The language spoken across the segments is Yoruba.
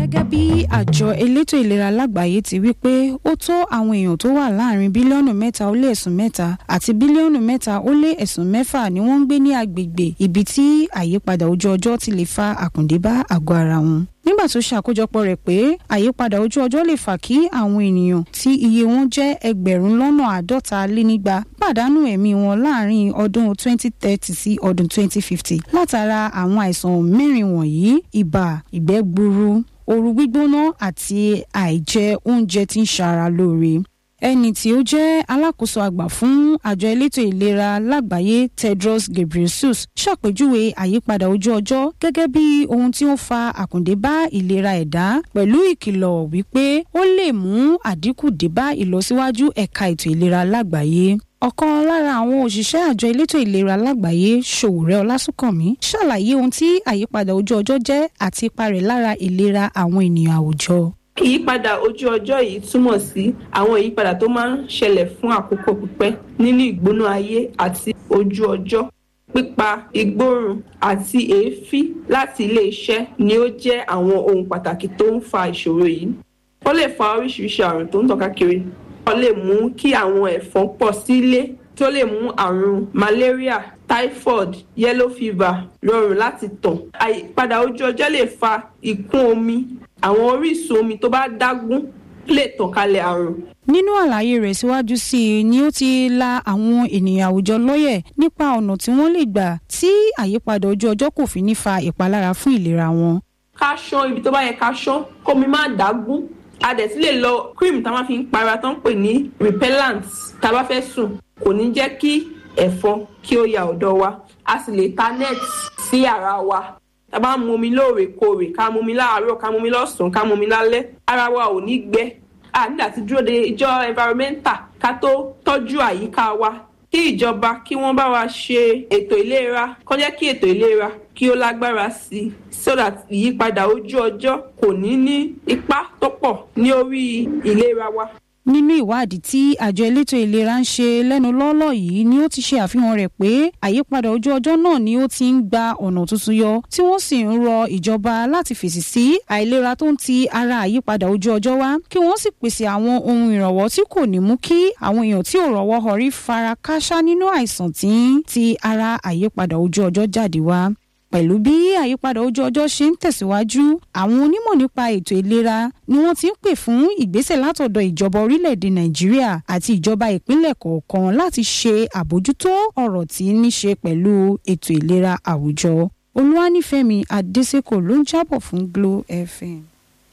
gẹ́gẹ́ bí àjọ elétò ìlera lágbàáyé ti wí pé ó tó àwọn èèyàn tó wà láàrin bílíọ̀nù mẹ́ta ó lé ẹ̀sùn mẹ́ta àti bílíọ̀nù mẹ́ta ó lé ẹ̀sùn mẹ́fà ni wọ́n ń gbé ní agbègbè ibi tí àyípadà ojú ọjọ́ ti lè fa àkùndé bá àgọ́ ara wọn nígbà tó ṣàkójọpọ̀ rẹ̀ pé àyípadà ojú ọjọ́ lè fà kí àwọn ènìyàn tí iye wọn jẹ́ ẹgbẹ̀rún lọ́nà àádọ́ta lé nígba pàdánù ẹ̀mí wọn láàrin ọdún 2030 sí ọdún 2050 látara àwọn àìsàn mẹ́rin wọ̀nyí ibà ìgbẹ́ gbuuru ooru gbígbóná àti àìjẹ oúnjẹ tí ń ṣara lóore ẹni tí ó jẹ́ alákòóso àgbà fún àjọ elétò ìlera lágbàáyé tedros ghebreyesus ṣàpèjúwe àyípadà ojú ọjọ́ gẹ́gẹ́ bí ohun tí ó fa àkùndé bá ìlera ẹ̀dá pẹ̀lú ìkìlọ̀ wípé ó lè mú àdínkù dé bá ìlọsíwájú ẹ̀ka ètò ìlera lágbàáyé ọ̀kan lára àwọn òṣìṣẹ́ àjọ elétò ìlera lágbàáyé ṣòwòrẹ́ ọlásùnkànmí ṣàlàyé ohun tí àyípadà ojú ọjọ́ jẹ́ àti ipa rẹ̀ lára ìlera àwọn ènìyàn àwùjọ ìyípadà ojú ọjọ́ yìí túmọ̀ sí àwọn ìyípadà tó máa ń ṣẹlẹ̀ fún àkókò pípẹ́ nínú ìgbóná ayé àti ojú ọjọ́ pípa ìgbóòrùn àti èéfín láti ilé iṣẹ́ ni ó jẹ́ àwọn ohun pàtàkì tó ń fa ìṣòro yìí ó lè fa oríṣiríṣi àrùn tó ń tàn káàkiri ó lè mú kí àwọn ẹ̀fọn pọ̀ sílé tó lè mú àrùn malaria typhoid yellow fever rọrùn láti tàn àyípadà ojú ọjọ́ lè fa ìkún omi àwọn orísun omi tó bá dágún lè tàn kálẹ̀ àrùn. nínú àlàyé rẹ̀ síwájú sí i ni ó ti la àwọn ènìyàn àwùjọ lọ́yẹ̀ nípa ọ̀nà tí wọ́n lè gbà tí àyípadà ojú ọjọ́ kò fi ní fa ìpalára fún ìlera wọn. ká ṣán ibi tó bá yẹ ká ṣán kómi má dágún a dẹ̀ sì lè lo cream tá a máa fi ń para tó ń pè ní repellent tá a bá fẹ́ sùn kò ní jẹ́ kí ẹ̀fọn kí ó ya ọ̀dọ̀ wa a sì lè ta net sí ara wa tá a bá ń mu omi lóòrèkóòrè ká mu omi láàárọ̀ ká mu omi lọ́sàn-án ká mu omi lálẹ́ ara wa ò ní gbẹ a nígbà tí dúró de ìjọ environmental ká tó tọ́jú àyíká wa kí ìjọba kí wọ́n bá wa ṣe ètò ìlera kó jẹ́ kí ètò ìlera kí ó lágbára sí i so that ìyípadà ojú ọjọ́ kò ní ní ipa tó pọ̀ ní orí ìlera wa nínú ìwádìí tí àjọ elétò ìlera ń ṣe lẹ́nu lọ́lọ́ yìí ni ó ti ṣe àfihàn rẹ̀ pé àyípadà ojú ọjọ́ náà ni ó ti ń gba ọ̀nà tuntun yọ tí wọ́n sì ń rọ ìjọba láti fèsì sí àìlera tó ń ti ara àyípadà ojú ọjọ́ wá kí wọ́n sì pèsè àwọn ohun ìrànwọ́ tí kò ní mú kí àwọn èèyàn tí ò rọ́wọ́ họrí fara káṣá nínú àìsàn tí ń ti ara àyípadà ojú ọjọ́ jáde wá pẹ̀lú bí àyípadà ojú ọjọ́ ṣe ń tẹ̀síwájú àwọn onímọ̀ nípa ètò ìlera ni wọ́n ti ń pè fún ìgbésẹ̀ látọ̀dọ̀ ìjọba orílẹ̀-èdè nàìjíríà àti ìjọba ìpínlẹ̀ kọ̀ọ̀kan láti ṣe àbójútó ọ̀rọ̀ tí ní ṣe pẹ̀lú ètò ìlera àwùjọ olúwanífẹ̀mí adésèkò ló ń jábọ̀ fún glo fm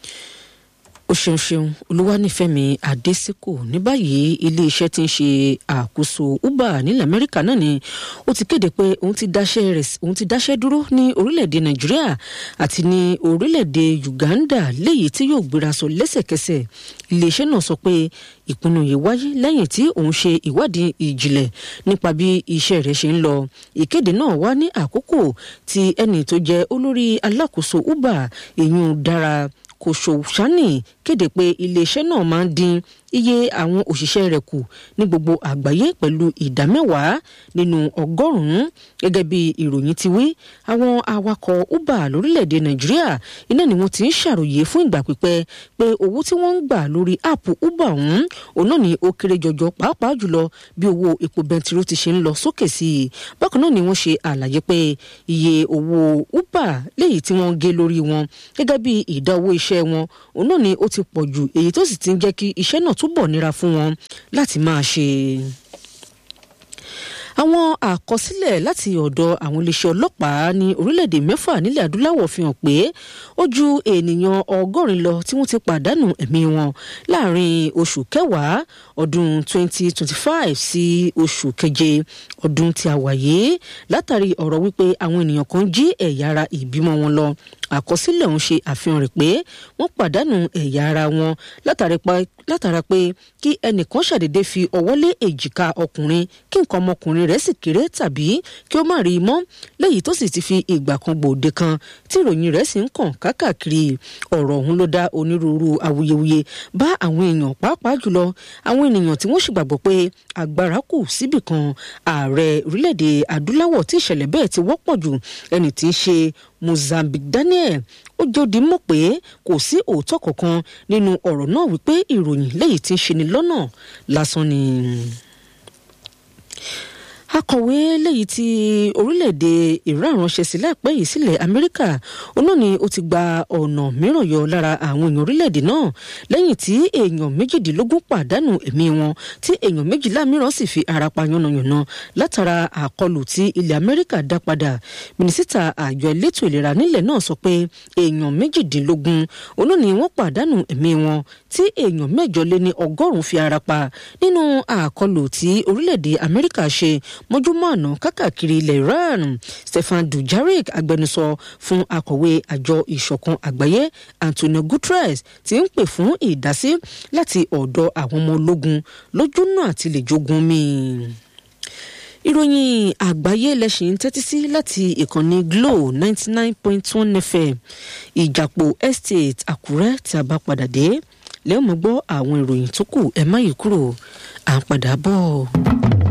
ó ṣeun ṣeun olúwanífẹ̀mí adésìkò ní báyìí iléeṣẹ́ tí ń ṣe àkóso uber nílẹ̀ amẹ́ríkà náà ni ó ti kéde pé òun ti dáṣẹ́ rẹ̀ òun ti dáṣẹ́ dúró ní orílẹ̀-èdè nàìjíríà àti ní orílẹ̀-èdè uganda léyìí tí yóò gbéra sọ lẹ́sẹ̀kẹsẹ̀ iléeṣẹ́ náà sọ pé ìpinnu yìí wáyé lẹ́yìn tí òun ṣe ìwádìí ìjìnlẹ̀ nípa bí iṣẹ́ rẹ̀ ṣe ń lọ ìkéde náà wá ní àkókò tí ẹni tó jẹ́ olórí alákòóso uber èyún dára kòsòṣánì kéde pé iléeṣẹ́ náà máa ń dín iye àwọn òṣìṣẹ́ rẹ̀ kù ní gbogbo àgbáyé pẹ̀lú ìdá mẹ́wàá nínú ọgọ́rùn-ún gẹ́gẹ́ bí ìròyìn ti wí àwọn awakọ̀ uber lórílẹ̀‐èdè nàìjíríà iná ni wọ́n ti ń ṣàròyé fún ìgbà pípẹ́ pé owó tí wọ́n ń gbà lórí áàpù uber ọ̀hún òun náà ni ó kéré jọjọ pàápàá jùlọ bí owó epo bẹntiró ti ṣe ń lọ sókè sí i bákan náà ni wọ́n ṣe àlàyé pé iye owó uber léyìí tí wọ́n ń gé lórí wọn gẹ́gẹ́ bí ìdá owó iṣẹ́ wọn òun náà ni ó ti pọ̀ jù èyí tó sì ti ń jẹ́ kí iṣẹ́ náà túbọ̀ nira fún wọn láti máa ṣe àwọn àkọsílẹ̀ láti ọ̀dọ̀ àwọn iléeṣẹ́ ọlọ́pàá ní orílẹ̀-èdè mẹ́fà nílẹ̀ adúláwọ̀ fi hàn pé ó ju ènìyàn ọgọ́rin lọ tí wọ́n ti pàdánù ẹ̀mí wọn láàrin oṣù kẹwàá ọdún 2025 sí oṣù keje ọdún tí a wà yìí látàrí ọ̀rọ̀ wípé àwọn ènìyàn kan jí ẹ̀yà ara ìbímọ wọn lọ àkọsílẹ̀ ọ̀hún ṣe àfihàn rẹ̀ pé wọ́n pàdánù ẹ̀yà ara wọn látara pé kí ẹnìkan ṣàdédé fi ọwọ́ lé èjìká ọkùnrin kí nǹkan ọmọkùnrin rẹ̀ sì kéré tàbí kí ó má rí i mọ́ léyìí tó sì ti fi ìgbà kan gbòde kan tí ìròyìn rẹ̀ sì ń kàn kákàkiri ọ̀rọ̀ ọ̀hún ló dá onírúurú awuyewuye bá àwọn èèyàn pàápàá jùlọ àwọn ènìyàn tí wọ́n sì gbàgbọ́ pé agbára kù síbì kan ààrẹ orílẹ̀-èdè adúláwọ̀ tí ìṣẹ̀lẹ̀ bẹ́ẹ̀ ti wọ́pọ̀ jù ẹni tí í ṣe Mozambique Daniel ó jòdì mọ̀ pé kò sí òótọ́ kankan nínú ọ̀rọ̀ náà wípé ìròyìn léyìí tí ń ṣe ni lọ́nà lásán ni akọ̀wé léyìí tí orílẹ̀-èdè Iran ránṣẹ́ sí láìpẹ́ yìí sílẹ̀ Amẹ́ríkà òun ni ó ti gba ọ̀nà mìíràn yọ lára àwọn èèyàn orílẹ̀-èdè náà lẹ́yìn tí èèyàn méjìdínlógún pàdánù ẹ̀mí wọn tí èèyàn méjìlá mìíràn sì fi ara pa yánnayànna látara àkọlù tí ilẹ̀ Amẹ́ríkà dá padà mínísítà àjọ elétò ìlera nílẹ̀ náà sọ pé èèyàn méjìdínlógún òun ni wọ́n pàdánù ẹ̀mí wọn tí èèyàn mẹ́jọ lé ní ọgọ́rùn-ún fi ara pa nínú àkọlù tí orílẹ̀-èdè Amẹ́ríkà ṣe mọ́júmọ́ àná kákàkiri ilẹ̀ Iran Stefan Dujarric agbẹnusọ fún akọ̀wé àjọ ìṣọ̀kan àgbáyé Antonio Guterres ti ń pè fún ìdásí láti ọ̀dọ̀ àwọn ọmọ ológun lójúnà àti lè jogun mi ìròyìn àgbáyé lẹ́sìn tẹ́tí sí láti ìkànnì Glo ninety nine point one FM ìjàpọ̀ estate Àkúrẹ́ tí a bá padà dé lẹ́yìn mọ́ gbọ́ àwọn ìròyìn tó kù ẹ̀ má yí kúrò à ń padà bọ̀.